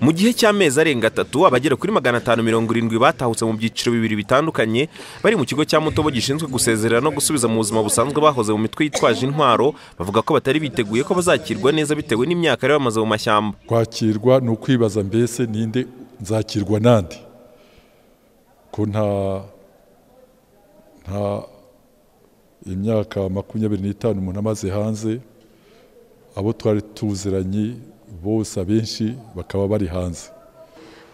mu gihe cy'amezi arenga atatu abagera kuri magana atanu mirongo irindwi batahutse mu byiciro bibiri bitandukanye bari mu kigo cya mutobo gishinzwe gusezerera no gusubiza mu buzima busanzwe bahoze mu mitwe yitwaje intwaro bavuga ko batari biteguye ko bazakirwa neza bitewe n'imyaka yari bamaze mu mashyamba kwakirwa ni ukwibaza mbese ninde nzakirwa nande ko nta nta imyaka makumyabiri n'itanu umuntu amaze hanze abo twari tuziranye bose abenshi bakaba bari hanze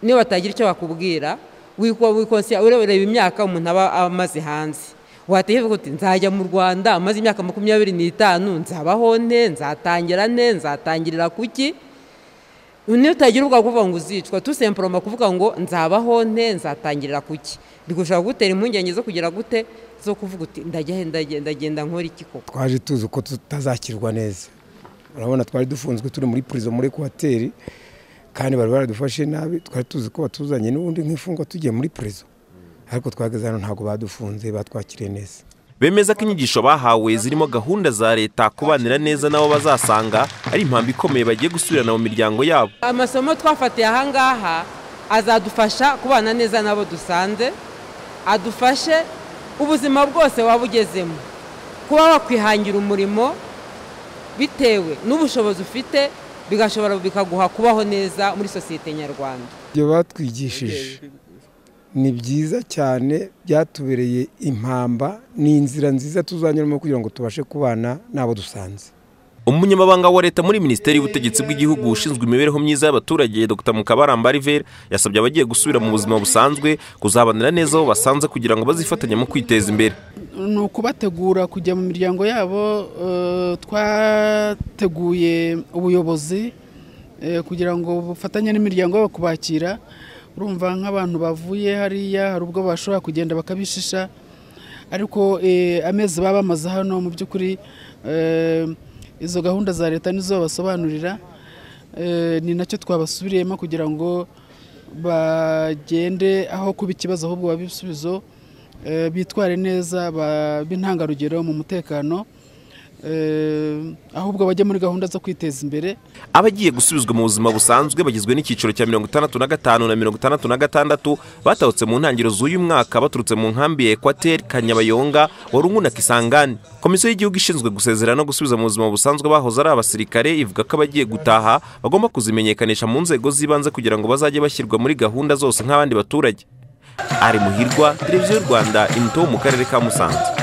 niba batagira icyo bakubwira ureba imyaka umuntu aba amaze hanze watekereza uti nzajya mu rwanda amaze imyaka makumyabiri n'itanu nzabaho nte nzatangira nte nzatangirira kuki niyo utagira ubwoba kuvuga ngo uzicwa tusemporoma kuvuga ngo nzabaho nte nzatangirira kuki bigushaka gutera impungenge zo kugira gute zo kuvuga uti ndagenda nkora iki koko twaje tuzi ko tutazakirwa neza urabona twari dufunzwe turi muri purizo muri ekwateri kandi bari baradufashe nabi twari tuzi ko batuzanye n'ubundi nk'imfungwa tugiye muri purizo ariko twageze hano ntabwo badufunze batwakiriye neza bemeza ko inyigisho bahawe zirimo gahunda za leta kubanira neza n'abo bazasanga ari impamvu ikomeye bagiye gusubirana mu miryango yabo amasomo twafatiye aha ngaha azadufasha kubana neza n'abo dusanze adufashe ubuzima bwose waba ugezemo kuba wakwihangira umurimo bitewe n'ubushobozi ufite bigashobora bikaguha kubaho neza muri sosiyete nyarwanda ibyo batwigishije ni byiza cyane byatubereye impamba ni inzira nziza tuzanyuramo kugira ngo tubashe kubana n'abo dusanze umunyamabanga wa leta muri minisiteri y'ubutegetsi bw'igihugu ushinzwe imibereho myiza y'abaturage dr mukabaramba riveri yasabye abagiye gusubira mu buzima busanzwe kuzabanira neza aho basanze kugira ngo bazifatanye mu kwiteza imbere ni ukubategura kujya mu miryango yabo twateguye ubuyobozi kugira ngo bufatanye n'imiryango yabo kubakira urumva nk'abantu bavuye hariya hari ubwo bashobora kugenda bakabishisha ariko amezi baba bamaze hano mu by'ukuri izo gahunda za leta nizo babasobanurira ni nacyo twabasubiriyemo kugira ngo bagende aho kuba ikibazo ahubwo babe ibisubizo bitware neza babe intangarugero mu mutekano ahubwo bajya muri gahunda zo kwiteza imbere abagiye gusubizwa mu buzima busanzwe bagizwe n'icyiciro cya mirongo itandatu na gatanu na mirongo itandatu na gatandatu batahutse mu ntangiriro z'uyu mwaka baturutse mu nkambi ya ekwateri kanyabayonga warungu na kisangani komisiyo y'igihugu ishinzwe gusezerera no gusubiza mu buzima busanzwe bahoze ari abasirikare ivuga ko abagiye gutaha bagomba kuzimenyekanisha mu nzego z'ibanze kugira ngo bazajye bashyirwa muri gahunda zose nk'abandi baturage ari muhirwa televiziyo y'u rwanda imuto mu karere ka musanze